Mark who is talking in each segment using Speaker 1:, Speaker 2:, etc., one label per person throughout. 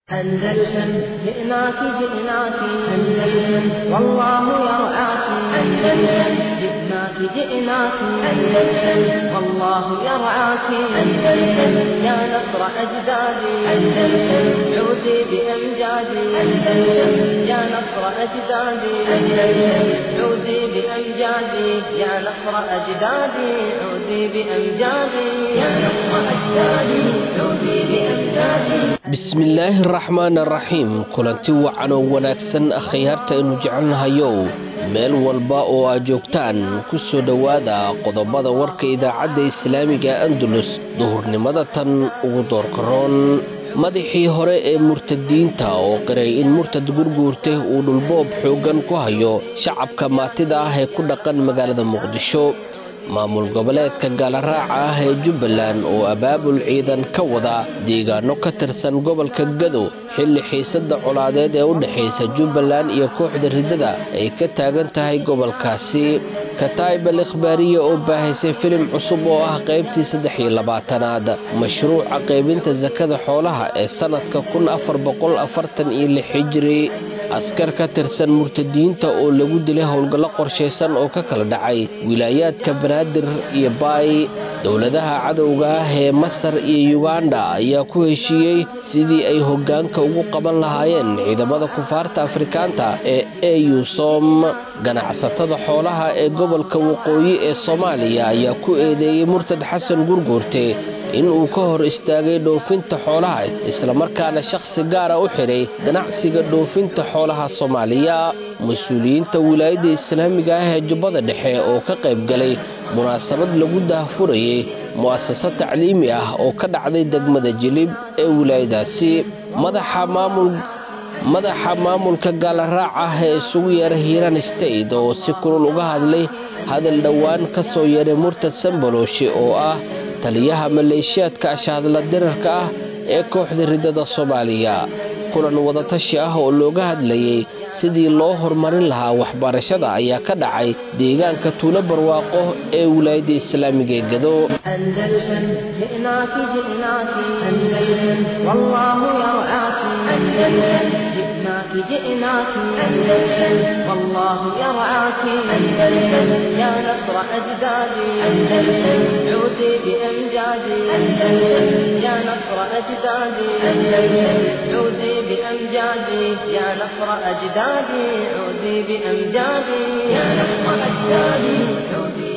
Speaker 1: أندلسن جئناك جئناك أندلسن والله يرعاك أندلسن جئناك جئناك أندلسن والله يرعاك أندلسن يا نصر أجدادي أندلسن عودي بأمجادي أندلسن يا نصر أجدادي أندلسن عودي بأمجادي يا نصر أجدادي عودي بأمجادي يا نصر أجدادي عودي بأمجادي
Speaker 2: bismillaahi araxmaan araxiim kulanti wacan oo wanaagsan akhyaarta aynu jecelnahayow meel walba oo aad joogtaan ku soo dhowaada qodobada warka idaacadda islaamiga andalus duhurnimada tan ugu doorkaroon madaxii hore ee murtadiinta oo qiray in murtad gurguurte uu dhulboob xooggan ku hayo shacabka maatida ah ee ku dhaqan magaalada muqdisho maamul goboleedka gaalaraaca ah ee jubbaland oo abaabul ciidan ka wada deegaano ka tirsan gobolka gado xilli xiisadda colaadeed ee u dhexaysa jubbaland iyo kooxda riddada ay ka taagan tahay gobolkaasi kataib al ikhbaariya oo baahaysay filim cusub oo ah qaybtii saddex iyo labaatanaad mashruuca qaybinta sakada xoolaha ee sannadka kun afar boqol afartan iyo lix hijiri askar ka tirsan murtadiinta oo lagu dilay howlgallo qorshaysan oo ka kala dhacay wilaayaadka banaadir iyo baay dowladaha cadowga ah ee masar iyo yuganda ayaa ku heshiiyey sidii ay hoggaanka ugu qaban lahaayeen ciidamada kufaarta afrikaanta ee eusom ganacsatada xoolaha ee gobolka waqooyi ee soomaaliya ayaa ku eedeeyey murtad xasan gurguurte in uu ka hor istaagay dhoofinta xoolaha islamarkaana shakhsi gaara u xidhay ganacsiga dhoofinta xoolaha soomaaliya mas-uuliyiinta wilaayadda islaamiga ah ee jubbada dhexe oo ka qayb galay munaasabad lagu daahfurayay mu'asaso tacliimi ah oo ka dhacday degmada jilib ee wilaayadaasi madaxa maamulka gaalaraac ah ee isugu yeeray hiiraan state oo si kulul uga hadlay hadal dhowaan ka soo yeeray murtad sambalooshi oo ah taliyaha maleeshiyaadka ashahadla dirarka ah ee kooxda riddada soomaaliya kulan wadatashi ah oo looga hadlayey sidii loo horumarin lahaa waxbarashada ayaa ka dhacay deegaanka tuulo barwaaqo ee wilaayadda islaamiga ee gado
Speaker 1: جئناك جئناك أندلسن والله يرعاك أندلسن يا نصر أجدادي أندلسن عودي بأمجادي أندلسن يا نصر أجدادي أندلسن عودي بأمجادي يا نصر أجدادي عودي بأمجادي يا نصر أجدادي عودي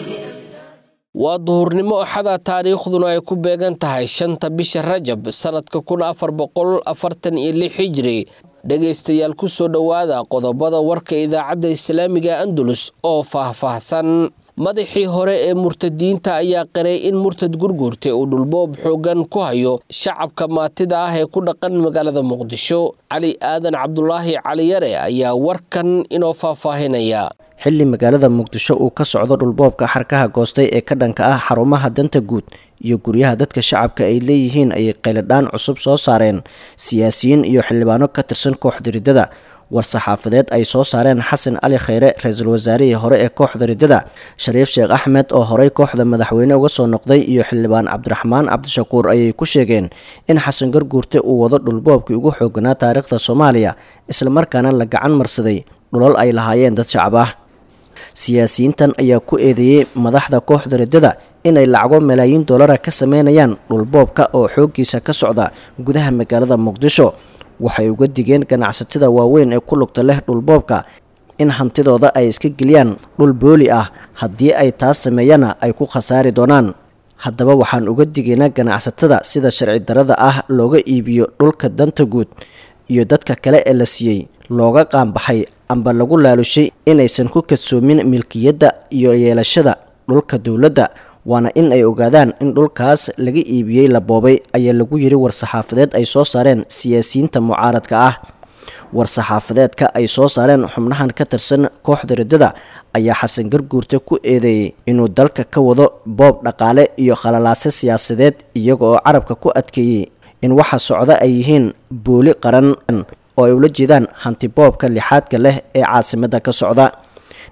Speaker 2: waa duhurnimo axada taariikhduna ay ku beegan tahay shanta bisha rajab sannadka kun afar boqol afartan iyo lix hijiri dhegaystayaal ku soo dhowaada qodobada warka idaacadda islaamiga andalus oo faahfaahsan madaxii hore ee murtadiinta ayaa qiray in murtad gurguurte uu dhulboob xooggan ku hayo shacabka maatida ah ee ku dhaqan magaalada muqdisho cali aadan cabdulaahi caliyare ayaa warkan inoo faahfaahinaya
Speaker 3: xilli magaalada muqdisho uu ka socdo dhulboobka xarkaha goostay ee ka dhanka ah xarumaha danta guud iyo guryaha dadka shacabka ay leeyihiin ayay qayladhaan cusub soo saareen siyaasiyiin iyo xildhibaano ka tirsan kooxda riddada war-saxaafadeed ay soo saareen xasan cali khayre ra-iisul wasaarihii hore ee kooxda riddada shariif sheekh axmed oo horey kooxda madaxweyne uga soo noqday iyo xildhibaan cabdiraxmaan cabdishakuur ayay ku sheegeen in xasan garguurte uu wado dhulboobkii ugu xooganaa taariikhda soomaaliya islamarkaana la gacan marsaday dhulal ay lahaayeen dad shacab ah siyaasiyiintan ayaa ku eedeeyey madaxda kooxda riddada inay lacago malaayiin dollara ka sameynayaan dhulboobka oo xooggiisa ka socda gudaha magaalada muqdisho waxay uga digeen ganacsatada waaweyn ee ku lugta leh dhulboobka in hantidooda ay iska geliyaan dhul booli ah haddii ay taas sameeyana ay ku khasaari doonaan haddaba waxaan uga digaynaa ganacsatada sida sharci darada ah looga iibiyo dhulka danta guud iyo dadka kale ee la siiyey looga qaanbaxay amba lagu laalushay inaysan ku kadsoomin milkiyadda iyo yeelashada dhulka dowladda waana in ay ogaadaan in dhulkaas laga iibiyey la boobay ayaa lagu yiri war-saxaafadeed ay soo saareen siyaasiyiinta mucaaradka ah war-saxaafadeedka ay soo saareen xubnahan ka tirsan kooxda riddada ayaa xasan garguurte ku eedeeyey inuu dalka ka wado boob dhaqaale iyo khalalaase siyaasadeed iyaga oo carabka ku adkeeyey in waxa socda ay yihiin booli qaran oo ay ula jeedaan hantiboobka lixaadka leh ee caasimadda ka socda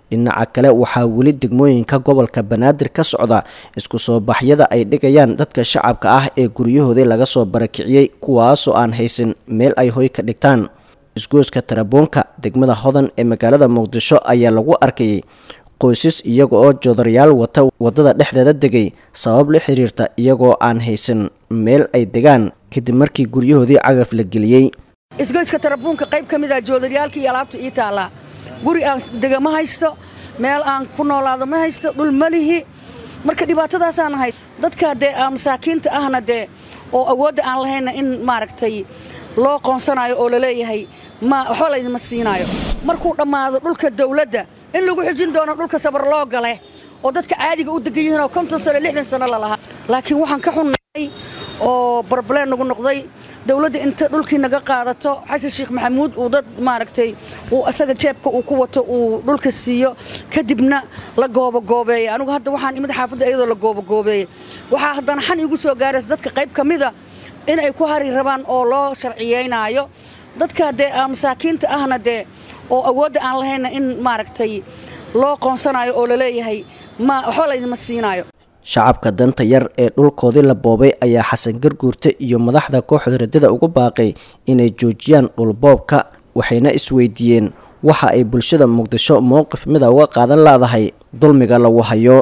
Speaker 3: dhinaca kale waxaa weli degmooyinka gobolka banaadir ka socda isku soo baxyada ay dhigayaan dadka shacabka ah ee guryahoodii laga soo barakiciyey kuwaasoo aan haysan meel ay hoy ka dhigtaan isgooska taraboonka degmada hodan ee magaalada muqdisho ayaa lagu arkayay qoysas iyaga oo joodaryaal wata waddada dhexdeeda degay sabab la xiriirta iyagoo aan haysan meel ay degaan kadib markii guryahoodii cagaf la geliyey
Speaker 4: isgoyska tarabuunka qayb ka mid ah joodaryaalka iyo alaabta ii taallaa guri aan dega ma haysto meel aan ku noolaado ma haysto dhul ma lihi marka dhibaatadaasaan ahay dadka dee masaakiinta ahna dee oo awoodda aan lahayna in maaragtay loo qoonsanayo oo laleeyahay ma waxba laydima siinaayo markuu dhammaado dhulka dawladda in lagu xijin doono dhulka sabar loo gale oo dadka caadiga u degan yihiin oo konton sano lixdan sano lalahaa laakiin waxaan ka xunnahay oo barbaleen nagu noqday dawladda inta dhulkii naga qaadato xasan sheekh maxamuud uu dad maaragtay uu asaga jeebka uu ku wato uu dhulka siiyo kadibna la goobagoobeeyey anigu hadda waxaan imid xaafadda iyadoo la goobagoobeeyey waxaa haddana xan iigu soo gaaraysa dadka qayb ka mida in ay ku hari rabaan oo loo sharciyeynaayo dadka dee masaakiinta ahna dee oo awoodda aan lahayna in maaragtay loo qoonsanayo oo laleeyahay ma waxba laydima siinaayo
Speaker 3: shacabka danta yar ee dhulkoodii la boobay ayaa xasan garguurte iyo madaxda kooxda radada ugu baaqay inay joojiyaan dhulboobka waxayna isweydiiyeen waxa ay bulshada muqdisho mowqif mida uga qaadan laadahay dulmiga lagu hayo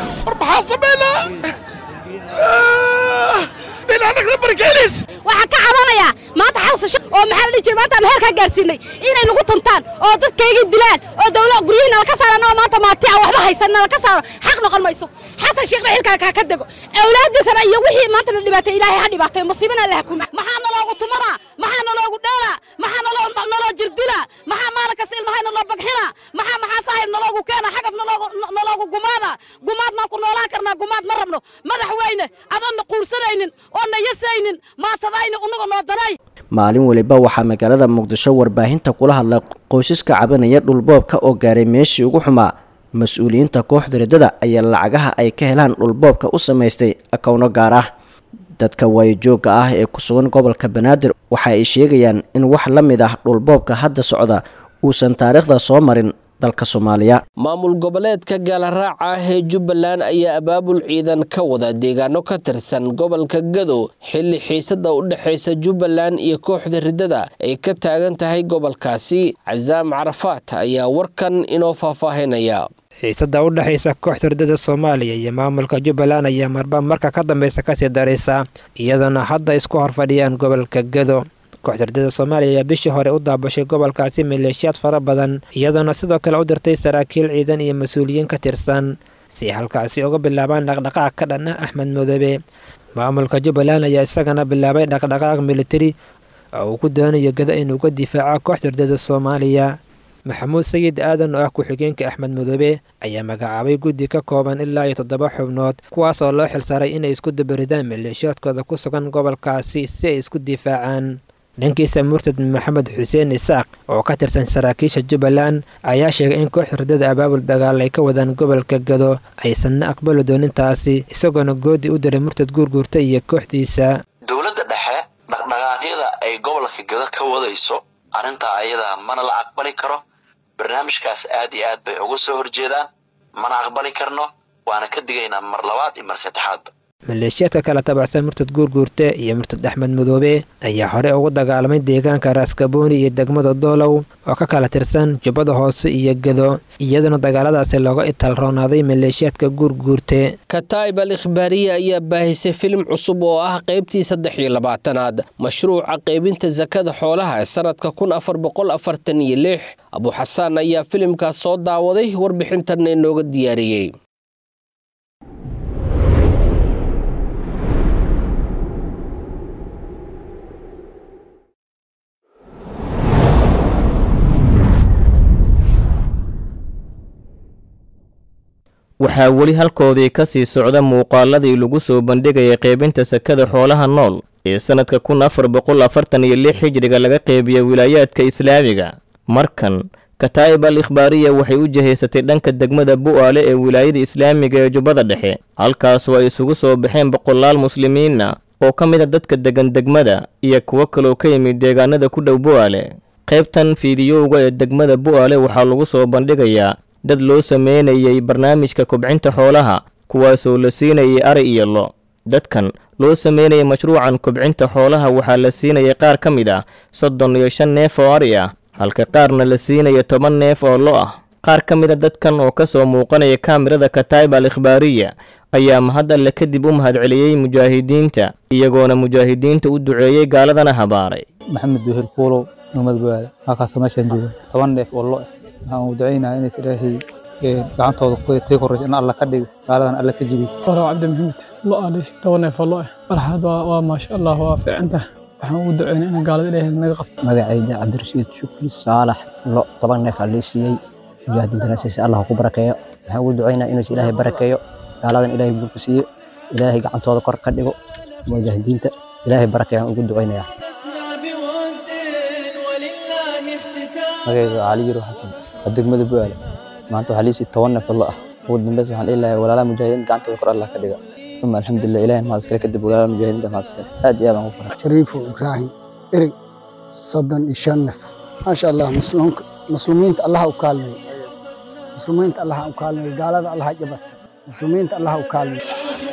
Speaker 5: waxaan ka cabanayaa maanta xawsa oo maxaa la dhihi jira maanta aan heerkaa gaarsiinay inay nagu tuntaan oo dadkaygii dilaan oo dawla guryihiina laka saaraan oo maanta maati aan waxba haysanna laka saaro xaq noqon mayso xasan sheekhna xilkaa kaa ka dego awlaadiisana iyo wixii maanta la dhibaatay ilaahay ha dhibaatayo musiibana allah kuma maxaa naloogu tumanaa maxaa naloogu dheelaa maxaa naloo naloo jirdilaa maxaa maalin kasta ilmahayna loo bagxinaa maxaa maxaa saahib naloogu keena xagaf naloogu naloogu gumaada gumaad maan ku noolaan karnaa gumaad ma rabno madaxweyne adanna quursanaynin oo na yasaynin maatadayni unaga noo danay
Speaker 3: maalin weliba waxaa magaalada muqdisho warbaahinta kula hadlay qoysaska cabanaya dhulboobka oo gaaray meeshii ugu xumaa mas-uuliyiinta kooxda radada ayaa lacagaha ay ka helaan dhulboobka u samaystay akowno gaar ah dadka waayojoogga ah ee ku sugan gobolka banaadir waxa ay sheegayaan in wax la mid ah dhulboobka hadda socda uusan taariikhda soo marin dalka soomaaliya
Speaker 2: maamul goboleedka gaalaraaca ah ee jubbaland ayaa abaabul ciidan ka wada deegaano ka tirsan gobolka gado xilli xiisada u dhexaysa jubbaland iyo kooxda riddada ay ka taagan tahay gobolkaasi casaam carafaat ayaa warkan inoo faahfaahinaya
Speaker 6: xiisada u dhexaysa kooxda riddada soomaaliya iyo maamulka jubbaland ayaa marba marka ka dambeysa kasii daraysa iyadoona hadda isku horfadhiyaan gobolka gado kooxda riddada soomaaliya ayaa bishii hore u daabashay gobolkaasi maleeshiyaad fara badan iyadoona sidoo kale u dirtay saraakiil ciidan iyo mas-uuliyiin ka tirsan si halkaasi uga bilaabaan dhaqdhaqaaq ka dhan ah axmed madoobe maamulka jubbaland ayaa isagana bilaabay dhaqdhaqaaq militari oo uu ku doonayo gada inuu ka difaaco kooxda riddada soomaaliya maxamuud sayid aadan oo ah ku-xigeenka axmed madoobe ayaa magacaabay guddi ka kooban ilaa iyo toddoba xubnood kuwaas oo loo xilsaaray inay isku dabaridaan maleeshiyaadkooda ku sugan gobolkaasi si ay isku difaacaan dhankiisa murtad maxamed xuseen isaaq oo ka tirsan saraakiisha jubbaland ayaa sheegay in kooxda riddada abaabul dagaal ay ka wadaan gobolka gado aysanna aqbali doonin taasi isagoona goodi u diray murtad guurguurta iyo kooxdiisa
Speaker 7: dowladda dhexe dhaqdhaqaaqyada ay gobolka gado ka wadayso arrintaa ayadaa mana la aqbali karo barnaamijkaas aad iyo aad bay uga soo horjeedaan mana aqbali karno waana ka digaynaa mar labaad iyo mar saddexaadba
Speaker 6: maleeshiyaadka kala tabacsan murtad guurguurte iyo murtad axmed madoobe ayaa hore ugu dagaalamay deegaanka raaskabooni iyo degmada doolow oo ka kala tirsan jubbada hoose iyo gado iyadoona dagaaladaasi looga itaalroonaaday maleeshiyaadka guurguurte
Speaker 2: kataib al ikhbaariye ayaa baahisay filim cusub oo ah qaybtii saddex iyo labaatanaad mashruuca qaybinta sakada xoolaha ee sanadka kun afar boqol afartan iyo lix abuxasaan ayaa filimkaas soo daawaday warbixintanna inooga diyaariyey
Speaker 8: waxaa weli halkoodii ka sii socda muuqaaladii lagu soo bandhigayay qaybinta sakada xoolaha nool ee sannadka kun afar boqol afartan iyo lix hijriga laga qeybiya wilaayaadka islaamiga markan kataa'ib al ikhbaariya waxay u jihaysatay dhanka degmada bu'aale ee wilaayada islaamiga ee jubbada dhexe halkaasoo ay isugu soo baxeen boqolaal muslimiinna oo ka mid a dadka degan degmada iyo kuwo kaloo ka yimid deegaanada ku dhow bu'aale qaybtan fiidiyowga ee degmada bu'aale waxaa lagu soo bandhigayaa dad loo sameynayay barnaamijka kobcinta xoolaha kuwaasoo la siinayay ari iyo lo dadkan loo sameynayay mashruucan kobcinta xoolaha waxaa la siinayay qaar ka mid ah soddon iyo shan neef oo ari ah halka qaarna la siinayo toban neef oo lo ah qaar ka mid a dadkan oo ka soo muuqanaya kaamirada kataiba al ikhbaariya ayaa mahad alle kadib u mahadceliyey mujaahidiinta iyagoona mujaahidiinta u duceeyey gaaladana habaaray
Speaker 9: maxamed duhir fuulow nugmad baada halkaasoo meeshaan jooga toban neef oo lo ah waxaan u ducaynayaa inays ilaahay gacantooda tii koraysa in alla ka dhigo gaaladan alla ka jibiy
Speaker 10: waraw cabdi maxamed lo alis toban neef oo lo ah farxad waa maasha allah waa fiicantah waxaan ugu duceynay in gaalada ilaahay naga qabto
Speaker 11: magacayda cabdirashiid shukri saalax lo toban neef aa lii siiyey mujaahidiintana siisa allah ku barakeeyo waxaan ugu duceynaa inuus ilaahay barakeeyo gaaladan ilaahay buurku siiyo ilaahay gacantooda kor ka dhigo mujaahidiinta ilaahay barakeeyaan ugu duceynayaa
Speaker 9: magacayda cali yiro xasan waa degmada buaale maanta waxaa liisii toban neef oo lo ah ugu dambeys waxaan dhihi lahay walaalaha mujaahidiinta gacantooda kor allah ka dhiga uma alxamdulilah ilahay mahad iskale kadib walaalaha mujaahidiinta mahad iskale aad iyo aad aan ugu faray
Speaker 12: shariifo ibraahim erig soddon iyo shan neef maasha allah muslimiinta allaha u kaalmeey muslimiinta allaha u kaalmeey gaalada allaha jabas muslimiinta allaha u kaalmeey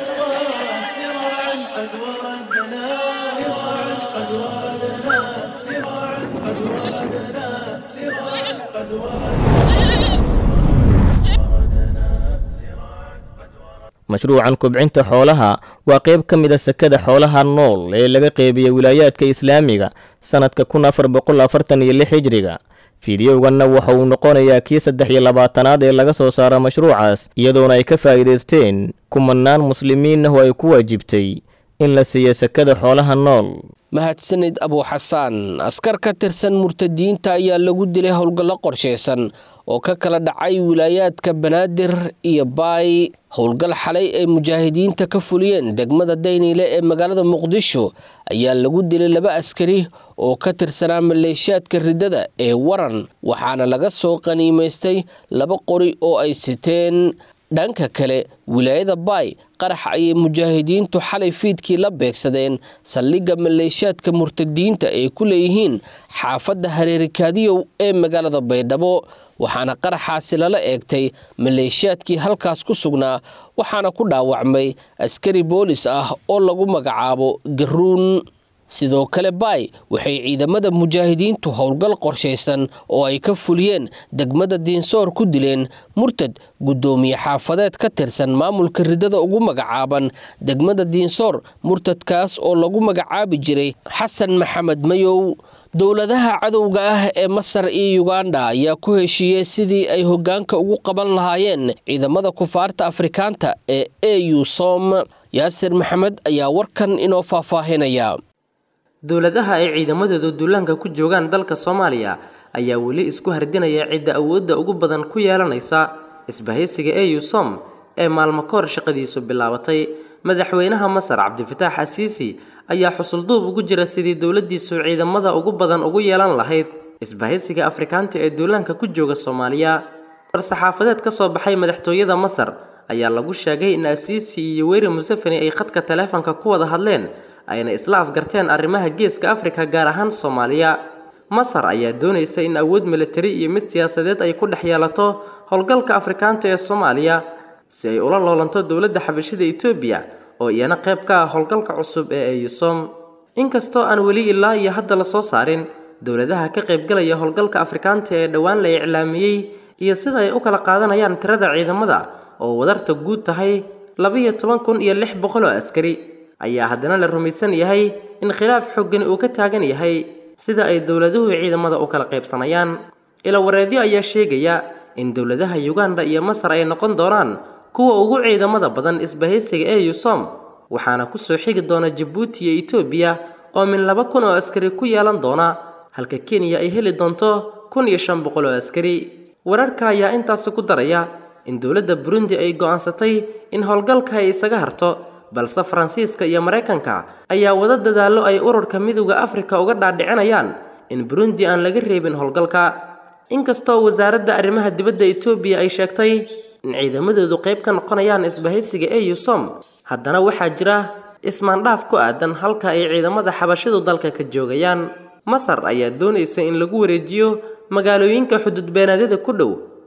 Speaker 8: mashruucan kobcinta xoolaha waa qayb ka mid a sakada xoolaha nool ee laga qeybiya wilaayaadka islaamiga sannadka kun afar boqol afartan iyo lix hijriga fiidiyowganna waxa uu noqonayaa kii saddex iyo labaatanaad ee laga soo saara mashruucaas iyadoona ay ka faa'iidaysteen kumanaan muslimiin ah oo ay ku waajibtay in la siiyo sakada xoolaha nool
Speaker 2: mahadsanid abuuxasaan askar ka tirsan murtadiinta ayaa lagu dilay howlgallo qorshaysan oo ka kala dhacay wilaayaadka banaadir iyo baay howlgal xalay ay mujaahidiinta ka fuliyeen degmada dayniile ee magaalada muqdisho ayaa lagu dilay laba askari oo ka tirsanaa maleeshiyaadka riddada ee waran waxaana laga soo qaniimaystay laba qori oo ay siteen dhanka kale wilaayada baay qarax ayay mujaahidiintu xalay fiidkii la beegsadeen saldhigga maleeshiyaadka murtadiinta ay ku leeyihiin xaafadda hareerikaadiyow ee magaalada baydhabo waxaana qaraxaasi lala eegtay maleeshiyaadkii halkaas ku sugnaa waxaana ku dhaawacmay askari boolis ah oo lagu magacaabo garuun sidoo kale baay waxay ciidamada mujaahidiintu howlgal qorshaysan oo ay ka fuliyeen degmada diinsoor ku dileen murtad guddoomiye xaafadeed ka tirsan maamulka riddada ugu magacaaban degmada diinsoor murtadkaas oo lagu magacaabi jiray xasan maxamed mayow dowladaha cadowga ah ee masar iyo yuganda ayaa ku heshiiyey sidii ay hoggaanka ugu qaban lahaayeen ciidamada kufaarta afrikaanta ee au som yaasir maxamed ayaa warkan inoo faahfaahinaya
Speaker 13: dowladaha ay ciidamadoodu duulaanka ku joogaan dalka soomaaliya ayaa weli isku hardinaya cidda awoodda ugu badan ku yeelanaysa isbahaysiga eu som ee maalmo kahor shaqadiisu bilaabatay madaxweynaha masar cabdifataax asiisi ayaa xusulduub ugu jira sidii dowladdiisu ciidamada ugu badan ugu yeelan lahayd isbahaysiga afrikaanta ee duulaanka ku jooga soomaaliya war-saxaafadeed ka soo baxay madaxtooyada masar ayaa lagu sheegay in asiisi iyo weyri museveni ay khadka taleefanka ku wada hadleen ayna isla afgarteen arrimaha geeska afrika gaar ahaan soomaaliya masar ayaa doonaysa in awood militari iyo mid siyaasadeed ay ku dhex yeelato howlgalka afrikaanta ee soomaaliya si ay ula loolanto dowladda xabashida etoobiya oo iyana qayb ka ah howlgalka cusub ee eyusom inkastoo aan weli ilaa iyo hadda la soo saarin dowladaha ka qaybgalaya howlgalka afrikaanta ee dhowaan la iclaamiyey iyo sida ay u kala qaadanayaan tirada ciidamada oo wadarta guud tahay labiyo toban kun iyo lix boqol oo askari ayaa haddana la rumaysan yahay in khilaaf xooggan uu ka taagan yahay sida ay dowladuhu ciidamada u kala qaybsanayaan ilawareedyo ayaa sheegaya in dowladaha yuganda iyo masar ay noqon doonaan kuwa ugu ciidamada badan isbahaysiga ee yusom waxaana kusoo xigi doona jabuuti iyo etoobiya oo min laba kun oo askari ku yeelan doona halka kenya ay heli doonto kun iyo shan boqol oo askari wararka ayaa intaasi ku daraya in dowladda burundi ay go'aansatay in howlgalka ay isaga harto balse faransiiska iyo maraykanka ayaa wada dadaallo ay ururka midowda afrika uga dhaadhicinayaan in burundi aan laga reebin howlgalka inkastoo wasaaradda arrimaha dibadda etoobiya ay sheegtay in ciidamadoodu qayb ka noqonayaan isbahaysiga eu som haddana waxaa jira ismaandhaaf ku aadan halka ay ciidamada xabashidu dalka ka joogayaan masar ayaa doonaysa in lagu wareejiyo magaalooyinka xuduudbeenaadyada ku dhow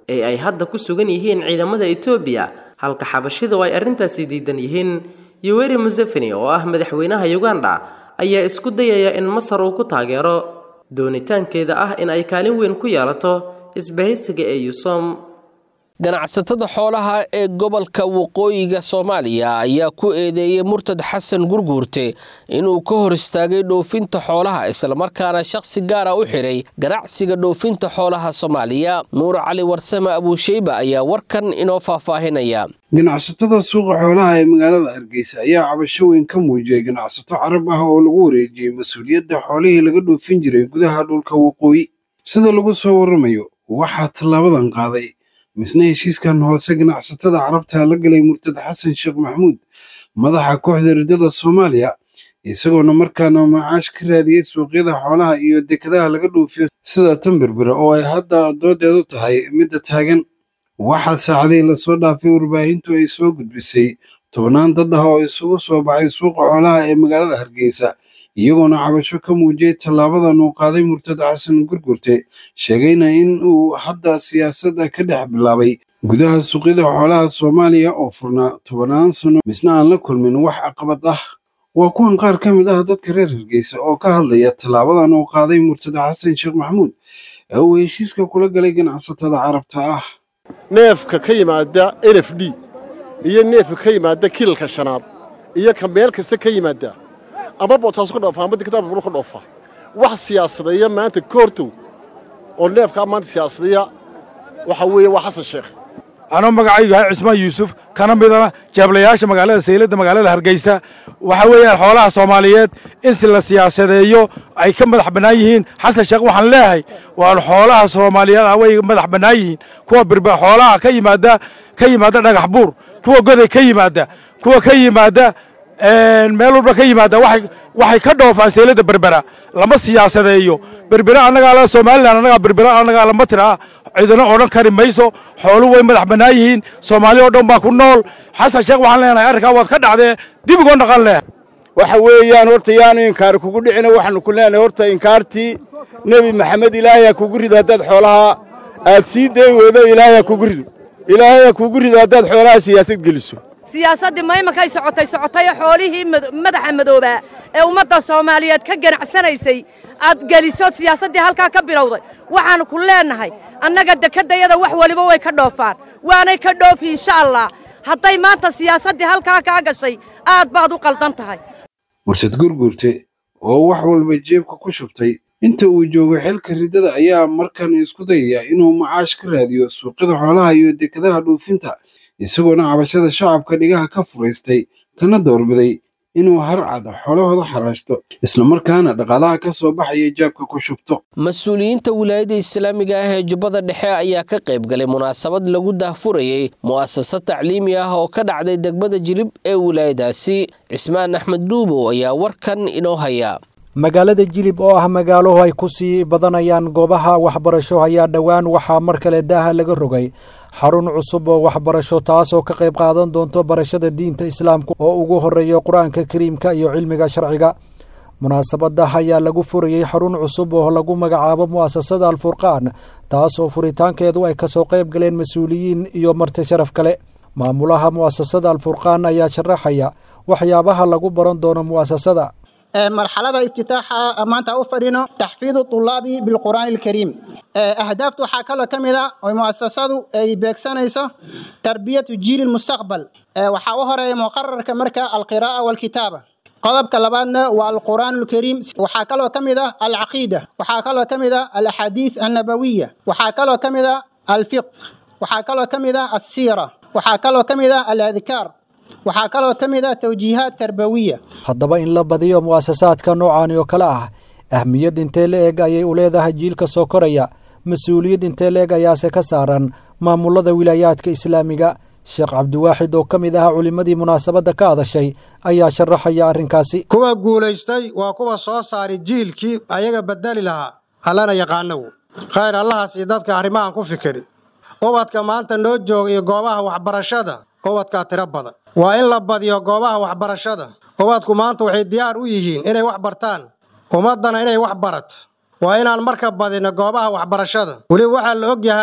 Speaker 13: ee ay hadda ku sugan yihiin ciidamada etoobiya halka xabashidu ay arrintaasi diidan yihiin yoweri museveni oo ah madaxweynaha uganda ayaa isku dayaya in masar uu ku taageero doonitaankeeda ah in ay kaalin weyn ku yeelato isbahaysiga ee yusom
Speaker 2: ganacsatada xoolaha ee gobolka waqooyiga soomaaliya ayaa ku eedeeyey murtad xasan gurguurte inuu ka hor istaagay dhoofinta xoolaha islamarkaana shakhsi gaara u xidhay ganacsiga dhoofinta xoolaha soomaaliya nuur cali warsame abuusheyba ayaa warkan inoo faahfaahinaya
Speaker 14: ganacsatada suuqa xoolaha ee magaalada hargeysa ayaa cabasho weyn ka muujiyey ganacsato carab ah oo lagu wareejiyey mas-uuliyadda xoolihii laga dhoofin jiray gudaha dhulka waqooyi sida lagu soo waramayo waxaa tallaabadan qaaday misna heshiiskan hoose ganacsatada carabta la galay murtad xasan sheekh maxamuud madaxa kooxda riddada soomaaliya isagoona markaana macaash ka raadiyey suuqyada xoolaha iyo dekadaha laga dhoofiyo sida tan berbera oo ay hadda doodeedu tahay midda taagan waxaa saacadii lasoo dhaafay warbaahintu ay soo gudbisay tobnaan dad ah oo isugu soo baxay suuqa xoolaha ee magaalada hargeysa iyagoona cabasho ka muujiyey tallaabadan uu qaaday murtad xasan gurgurte sheegayna in uu hadda siyaasadda ka dhex bilaabay gudaha suuqyada xoolaha soomaaliya oo furnaa tobannaan sano misna aan la kulmin wax caqabad ah waa kuwan qaar ka mid ah dadka reer hargeysa oo ka hadlaya tallaabadan uu qaaday murtad xasan sheekh maxamuud ee uu heshiiska kula galay ganacsatada carabta ah
Speaker 15: neefka ka yimaada n f d iyo neefka ka yimaada kilalka shanaad iyo ka meel kasta ka yimaada ama bootaaso ka dhoofa ama diktaab buru ka dhoofa wax siyaasadeeya maanta ka hortow oo neefkaa maanta siyaasadeeya waxa weeye waa xasan sheekh
Speaker 16: anoo magacaygu yahay cismaan yuusuf kana midana jeeblayaasha magaalada sayladda magaalada hargeysa waxa weeyaan xoolaha soomaaliyeed in si la siyaasadeeyo ay ka madax bannaan yihiin xasan sheekh waxaan leeyahay waa xoolaha soomaaliyeed ah way madax bannaan yihiin kuwa birba xoolaha ka yimaada ka yimaada dhagax buur kuwa goday ka yimaada kuwa ka yimaada meel walba ka yimaada waxay ka dhoofaan sayladda berbera lama siyaasadeeyo berbera annagaa la somalilan annagaa berbera annagaa lama tira cidina odhan kari mayso xoolu way madax bannaan yihiin soomaali oo dhan baa ku nool xasan sheekh waxaan leenahay arrinkaa waad ka dhacdee dib ugoon dhaqan leh
Speaker 17: waxa weeyaan horta yaanu inkaari kugu dhicina waxaanu ku leenahay horta inkaartii nebi maxamed ilaahay ha kugu rido haddaad xoolaha aad sii day weydo ilaahay ha kugu rido ilaahay ha kugu rido haddaad xoolaha siyaasad geliso
Speaker 18: siyaasaddii maymakay socotay socotay xoolihii madaxa madoobaa ee ummadda soomaaliyeed ka ganacsanaysay aad geliso siyaasaddii halkaa ka bilowday waxaannu ku leennahay annaga dekeddayada wax weliba way ka dhoofaan waanay ka dhoofi insha allah hadday maanta siyaasaddii halkaa kaa gashay aad baad u qaldan tahay
Speaker 14: murtad gurgurte oo wax walba jeebka ku shubtay inta uu joogo xilka riddada ayaa markan isku dayaya inuu macaash ka raadiyo suuqyada xoolaha iyo dekadaha dhoofinta isagoona cabashada shacabka dhigaha ka furaystay kana doorbiday inuu harcad xoolahooda xaraashto islamarkaana dhaqaalaha ka soo baxaya jaabka ku shubto
Speaker 2: mas-uuliyiinta wilaayadda islaamiga ah ee jubbada dhexe ayaa ka qayb galay munaasabad lagu daahfurayey mu'asasad tacliimi ah oo ka dhacday degmada jilib ee wilaayadaasi cismaan axmed dhuubow ayaa warkan inoo haya
Speaker 19: magaalada jilib oo ah magaalo ay ku sii badanayaan goobaha waxbarasho ayaa dhowaan waxaa mar kale daaha laga rogay xarun cusub oo waxbarasho taasoo ka qayb qaadan doonto barashada diinta islaamka oo ugu horeeya qur-aanka kariimka iyo cilmiga sharciga munaasabada ayaa lagu furayey xarun cusub oo lagu magacaabo mu'asasada alfurqaan taas oo furitaankeedu ay kasoo qayb galeen mas-uuliyiin iyo marti sharaf kale maamulaha mu'asasada alfurqaan ayaa sharaxaya waxyaabaha lagu baran doono mu'asasada
Speaker 20: marxalada iftitaaxa maanta u fadhino taxfiidu tulaabi bilqur'aani alkariim ahdaafta waxaa kaloo ka mid a oo muasasadu ay beegsanayso tarbiyatu jiili lmustaqbal waxaa u horeeya muqararka marka alqiraa'a walkitaaba qodobka labaadna waa alqur'aan alkariim waxaa kaloo ka mid ah alcaqiida waxaa kaloo ka mid ah alaxaadiis annabawiya waxaa kaloo ka mid ah alfiq waxaa kaloo ka mid ah alsiira waxaa kaloo ka mid ah aladkaar waxaa kaloo ka mid ah tawjiihaad tarbawiya
Speaker 19: haddaba in la badiyo mu'asasaadka noocaani oo kale ah ahmiyad intee la eg ayay u leedahay jiilka soo koraya mas-uuliyad intee la eg ayaase ka saaran maamulada wilaayaadka islaamiga sheekh cabdiwaaxid oo ka mid ah culimmadii munaasabadda ka hadashay ayaa sharaxaya arrinkaasi
Speaker 21: kuwa guulaystay waa kuwa soo saari jiilkii ayaga bedeli lahaa allana yaqaanow khayr allahaas iyo dadka arrimahan ku fikiri ubadka maanta noo jooga iyo goobaha waxbarashada ubadkaa tiro badan waa in la badiyo goobaha waxbarashada ubadku maanta waxay diyaar u yihiin inay wax bartaan ummaddana inay wax barato waa inaan marka badino goobaha waxbarashada weliba waxaa la og yahay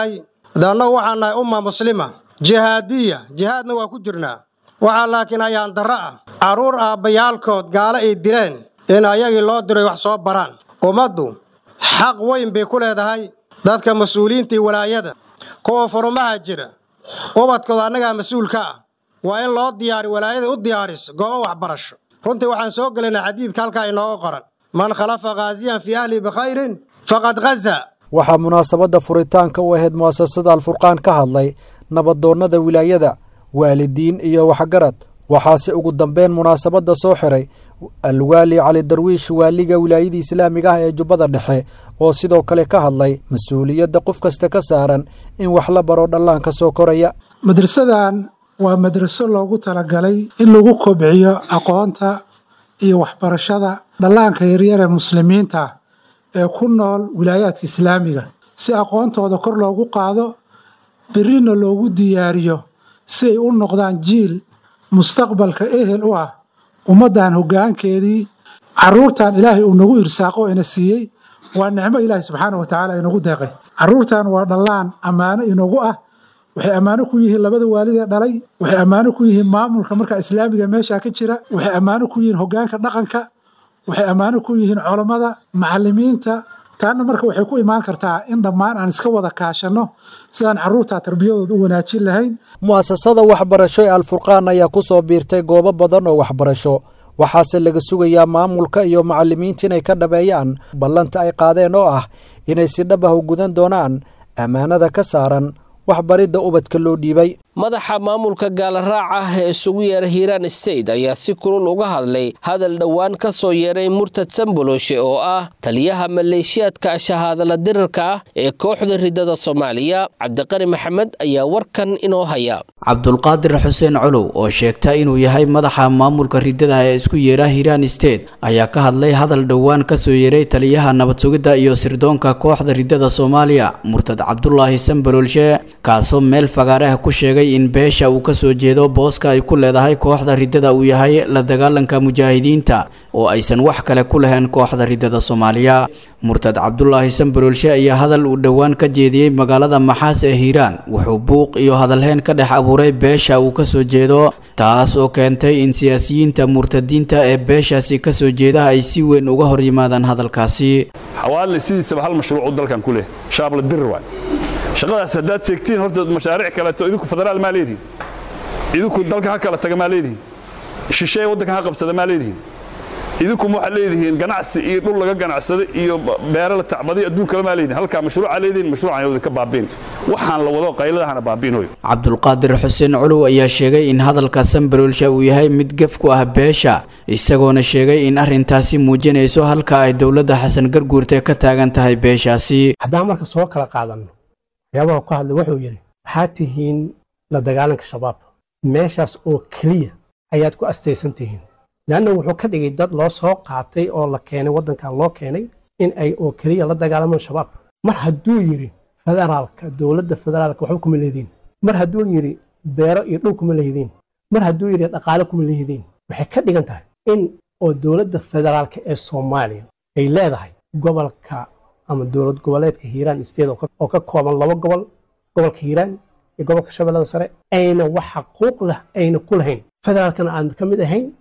Speaker 21: de annagu waxaan nahay umma muslima jihaadiya jihaadna waa ku jirnaa waxaa laakiin ayaan darro ah carruur aabbayaalkood gaalo ay dileen in ayagii loo diray wax soo baraan ummaddu xaq weyn bay ku leedahay dadka mas-uuliyiinta iyo walaayada kuwa furumaha jira ubadkooda annagaa mas-uulka ah waa in loo diyaari walaayada u diyaariso goobo waxbarasho runtii waxaan soo gelaynaa xadiidka halkaa inooga qoran man khalafa khaasiyan fii ahlihi bikhayrin faqad ghaza
Speaker 19: waxaa munaasabadda furitaanka u ahayd mu'asasada alfurqaan ka hadlay nabadoonnada wilaayada waalidiin iyo waxgarad waxaase ugu dambeyn munaasabadda soo xiray alwaali cali darwiish waaliga wilaayada islaamiga ah ee jubbada dhexe oo sidoo kale ka hadlay mas-uuliyadda qof kasta ka saaran in wax la baro dhallaanka soo koraya
Speaker 1: madrasadan waa madraso loogu talagalay in lagu kobciyo aqoonta iyo waxbarashada dhallaanka yaryar ee muslimiinta ee ku nool wilaayaadka islaamiga si aqoontooda kor loogu qaado berrina loogu diyaariyo si ay u noqdaan jiil mustaqbalka ehel u ah ummaddan hoggaankeedii carruurtan ilaahay uu nagu irsaaqo ina siiyey waa nicmo ilaahay subxaana wa tacaala inagu deeqay carruurtan waa dhallaan ammaano inagu ah waxay ammaano ku yihiin labada waalidee dhalay waxay ammaano ku yihiin maamulka marka islaamiga meeshaa ka jira waxay ammaano ku yihiin hoggaanka dhaqanka waxay ammaano ku yihiin culammada macallimiinta taana marka waxay ku imaan kartaa in dhammaan aan iska wada kaashanno sidaan carruurtaa tarbiyadooda u wanaajin lahayn
Speaker 19: mu'asasada waxbarasho ee alfurqaan ayaa ku soo biirtay goobo badan oo waxbarasho waxaase laga sugayaa maamulka iyo macallimiinta inay ka dhabeeyaan ballanta ay qaadeen oo ah inay si dhab ah u gudan doonaan ammaanada ka saaran waxbaridda ubadka loo dhiibay
Speaker 2: madaxa maamulka gaalaraaca ah ee isugu yeera hiiraan state ayaa si kulul uga hadlay hadal dhowaan ka soo yeeray murtad samboloshe oo ah taliyaha maleeshiyaadka shahaadala dirirka ah ee kooxda ridada soomaaliya cabdiqani maxamed ayaa warkan inoo haya
Speaker 22: cabdulqaadir xuseen colow oo sheegta inuu yahay madaxa maamulka ridada ee isku yeera hiiraan state ayaa ka hadlay hadal dhowaan ka soo yeeray taliyaha nabad sugidda iyo sirdoonka kooxda ridada soomaaliya murtad cabdulaahi sambololshe kaasoo meel fagaaraha ku sheegay in beesha uu ka soo jeedo booska ay ku leedahay kooxda ridada uu yahay la dagaalanka mujaahidiinta oo aysan wax kale ku lahayn kooxda ridada soomaaliya murtad cabdulaahi sambarolshe ayaa hadal uu dhowaan ka jeediyey magaalada maxaas ee hiiraan wuxuu buuq iyo hadalheyn ka dhex abuuray beesha uu ka soo jeedo taas oo keentay in siyaasiyiinta murtadiinta ee beeshaasi ka soo jeeda ay si weyn uga hor yimaadaan hadalkaasi
Speaker 23: xawaalna sidiisaba hal mashruuc dalkan ku leh shaabla dirir waay shaqadaas haddaad seegtiin horta mashaariic kaleeto idinku federaal maa leedihin idinku dalka ha kala taga maa leedihin shisheeye waddanka ha qabsada maa leedihin idinkuma waxaad leedihiin ganacsi iyo dhul laga ganacsada iyo beero la tacbaday adduunkala maa leedihin halkaa mashruuca leedihin mashruucan yowda ka baabiin waxaan la wado qayladahana baabiinoy
Speaker 22: cabdulqaadir xuseen culuw ayaa sheegay in hadalka sambarolsha uu yahay mid gef ku ah beesha isagoona sheegay in arrintaasi muujinayso halka ay dowladda xasan garguurte ka taagan tahay beeshaasi
Speaker 24: haddaan marka soo kala qaadanno waxyaabaha ku hadlay wuxuu yidhi waxaad tihiin la dagaalanka shabaab meeshaas oo keliya ayaad ku astaysan tihiin leanna wuxuu ka dhigay dad loo soo qaatay oo la keenay waddankan loo keenay in ay oo keliya la dagaalamaan shabaab mar hadduu yidhi federaalka dowladda federaalka waxba kuma leediin mar hadduu yidhi beero iyo dhul kuma lehidiin mar hadduu yidhi dhaqaale kuma lehidiin waxay ka dhigan tahay in oo dowladda federaalka ee soomaaliya ay leedahay gobolka ama dowlad goboleedka hiiraan state oo ka kooban laba gobol gobolka hiiraan iyo gobolka shabeellada sare ayna wax xaquuq leh ayna ku lahayn federaalkana aadan ka mid ahayn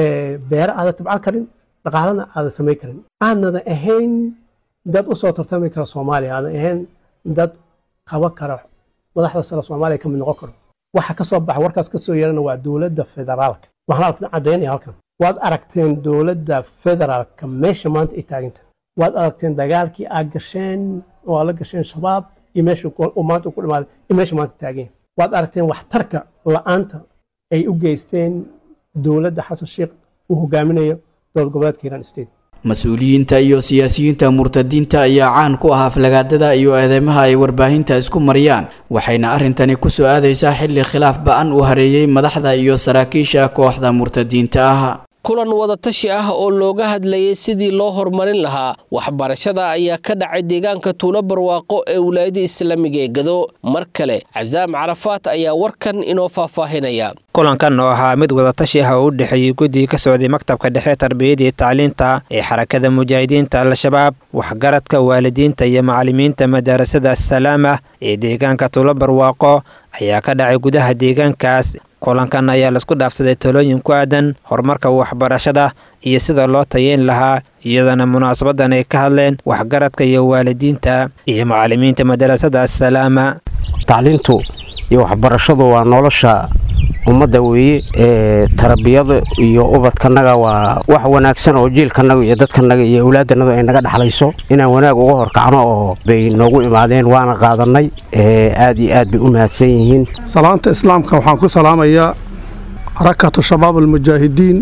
Speaker 24: beere aadan tabcan karin dhaqaalana aadan samayn karin aanada ahayn dad u soo tartami kara soomaaliya aadan ahayn dad qaban kara madaxda sare soomaaliya ka mid noqon karo waxa ka soo baxa warkaas ka soo yeerana waa dowladda federaalka waxaan halkan caddaynaya halkan waad aragteen dowladda federaalka meesha maanta ay taaganta waad aragteen dagaalkii aad gasheen oo aad la gasheen shabaab iyo meesha maanta ku dhimaaday iyo meesha maanta taageen waad aragteen waxtarka la'aanta ay u geysteen dowladda xasan sheekh uu hogaaminayo dowlad goboleedka hiiraan state
Speaker 22: mas-uuliyiinta iyo siyaasiyiinta murtadiinta ayaa caan ku ah aflagaadada iyo eedeymaha ay warbaahinta isku mariyaan waxayna arrintani ku soo aadaysaa xilli khilaaf ba-an uu hareeyey madaxda iyo saraakiisha kooxda murtadiinta ah
Speaker 2: kulan wadatashi ah oo looga hadlayay sidii loo horumarin lahaa waxbarashada ayaa ka dhacay deegaanka tuulo barwaaqo ee wilaayada islaamiga ee gado mar kale casaam carafaat ayaa warkan inoo faahfaahinaya
Speaker 6: kulankan oo ahaa mid wadatashi ah oo u dhexeeyey guddigii ka socday maktabka dhexe tarbiyada iyo tacliinta ee xarakada mujaahidiinta al-shabaab waxgaradka waalidiinta iyo macallimiinta madarasada assalaama ee deegaanka tuulo barwaaqo ayaa ka dhacay gudaha deegaankaas kulankan ayaa laisku dhaafsaday talooyin ku aadan horumarka waxbarashada iyo sida loo tayeyn lahaa iyadoona munaasabadan ay ka hadleen waxgaradka iyo waalidiinta iyo macallimiinta madarasada assalaama
Speaker 3: tacliintu iyo waxbarashadu waa nolosha ummadda weeye ee tarbiyada iyo ubadkanaga waa wax wanaagsan oo jiilkanaga iyo dadkanaga iyo awlaadanaga ay naga dhexlayso inaan wanaag uga horkacno oo bay noogu imaadeen waana qaadanay aad iyo aad bay u mahadsan yihiin
Speaker 4: salaanta islaamka waxaan ku salaamayaa xarakatu shabaab almujaahidiin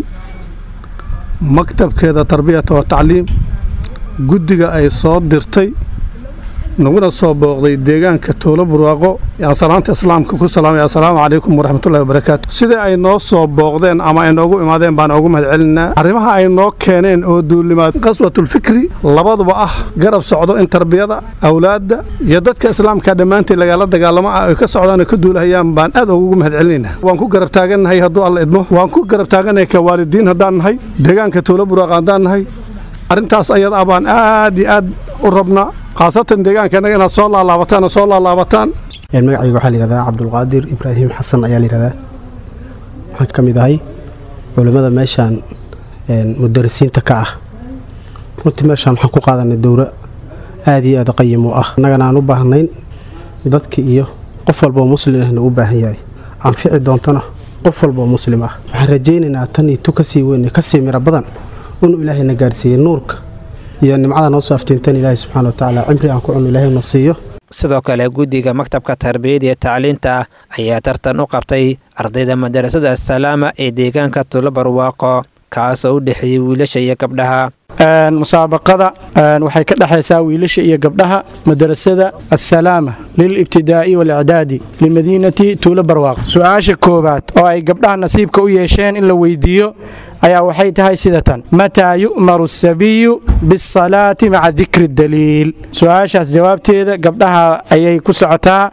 Speaker 4: maktabkeeda tarbiyata wa tacliim guddiga ay soo dirtay naguna soo booqday deegaanka toolo burwaaqo yaan salaanta islaamka ku salaamaya assalaamu calaykum waraxmatullahi wabarakaatu sidai ay noo soo booqdeen ama ay noogu imaadeen baan ugu mahad celinaa arrimaha ay noo keeneen oo duulimaad qaswatulfikri labaduba ah garab socdo in tarbiyada awlaadda iyo dadka islaamka dhammaanteed lagala dagaalamo ah ay ka socdaan oo ka duulahayaan baan aad ugu mahad celinaynaa waan ku garab taagannahay hadduu alla idmo waan ku garab taagannahay ka waalidiin haddaan nahay deegaanka toolo burwaaqo haddaan nahay arrintaas ayada ah baan aad iyo aad u rabnaa khaasatan deegaankenaga inaad soo laalaabataan oo soo laalaabataan
Speaker 24: magacayga waxaa layihahdaa cabdulqaadir ibraahim xasan ayaa layihahdaa waxaan ka mid ahay culimmada meeshaan mudarisiinta ka ah runtii meeshaan waxaan ku qaadanay dowro aad iyo aad qayim u ah annagana aan u baahnayn dadka iyo qof walba oo muslim ahna u baahan yahay anfici doontona qof walba oo muslim ah waxaan rajaynaynaa tan iyo tu kasii weyn kasii miro badan inuu ilaahayna gaarsiiyey nuurka iyo nimcada noo soo aftiintan ilaahay subxana watacaala cimri aan ku cunno ilaahay na siiyo
Speaker 6: sidoo kale guddiga maktabka tarbiyada iyo tacliinta ayaa tartan u qabtay ardayda madarasada assalaama ee deegaanka tulo barwaaqo kaasoo u dhexeeyey wiilasha iyo gabdhaha
Speaker 5: musaabaqada waxay ka dhexaysaa wiilasha iyo gabdhaha madarasada assalaama lilibtidaa'i walicdaadi limadiinati tuulo barwaaqo su-aasha koowaad oo ay gabdhaha nasiibka u yeesheen in la weydiiyo ayaa waxay tahay sida tan mataa yu'maru asabiyu bisalaati maca dikri daliil su-aashaas jawaabteeda gabdhaha ayay ku socotaa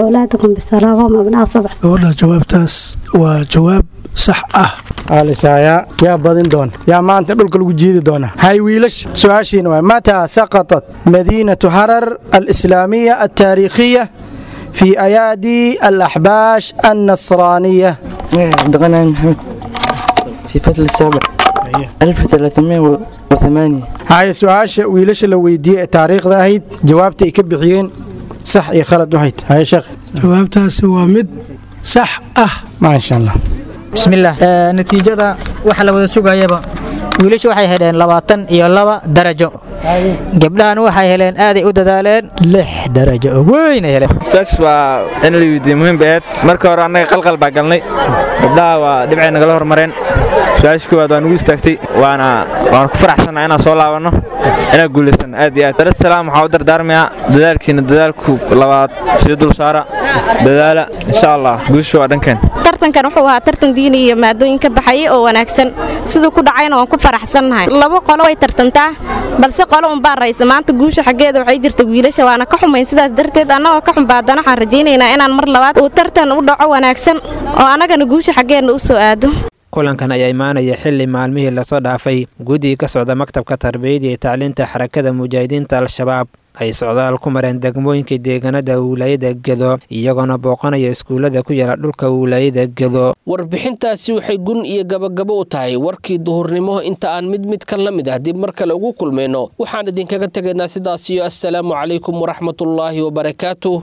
Speaker 7: gabadha jawaabtaas waa jawaab sax ah
Speaker 5: alisaaya yaa badin doona yaa maanta dhulka lagu jiidi doona hay wiilash su-aashiina waa mataa saqatat madiinatu harar alislaamiya altaariikhiya في أيادي الأحباش النصرانية
Speaker 25: عبدالغني محمد في فصل السابع 1308
Speaker 5: هاي سؤال ويلش لو ويدي تاريخ ذاهيد جوابتي ay ka bixiyeen sax iyo khalad waxay tahay sheekh
Speaker 7: jawaabtaasi waa mid sax ah
Speaker 5: maasha allah
Speaker 26: bismillaah natiijada waxa la wada sugayaba wiilashu waxay heleen labaatan iyo laba darajo gabdhahan waxay heleen aaday u dadaaleen lix darajo oo weynay heleen
Speaker 27: saas waa in la weydiiye muhiim baeed marka hore annaga qalqal baa galnay gabdhaha waa dhibcay nagala hormareen su-aasha koowaad waa nugu istaagtay waana waana ku faraxsannaha inaan soo laabanno inaan guulaysan aad iyo aad darsalaam waxaa u dardaarmayaa dadaalkiina dadaalku labaad sii dul saara dadaala insha allah guusha waa dhankeen
Speaker 28: tartankan wuxuu ahaa tartan diini iyo maadooyin ka baxayay oo wanaagsan siduu ku dhacayna waan ku faraxsannahay labo qolo way tartantaa balse qolo unbaa raysa maanta guusha xaggeeda waxay jirta wiilasha waana ka xumayn sidaas darteed annagoo ka xumbaadana waxaan rajaynaynaa inaan mar labaad uu tartan u dhaco wanaagsan oo annagana guusha xaggeenna u soo aado
Speaker 6: kulankan ayaa imaanaya xili maalmihii lasoo dhaafay guddiga ka socda maktabka tarbiyada iyo tacliinta xarakada mujaahidiinta al-shabaab ay socdaal ku mareen degmooyinka deegaanada wilaayada gedo iyagoona booqanaya iskuullada ku yaala dhulka wilaayada gedo
Speaker 2: warbixintaasi waxay gun iyo gabagabo u tahay warkii duhurnimo inta aan mid mid kan la mid ah dib mar kale ugu kulmayno waxaan idinkaga tegaynaa sidaas iyo assalaamu calaykum waraxmatullaahi wabarakaatu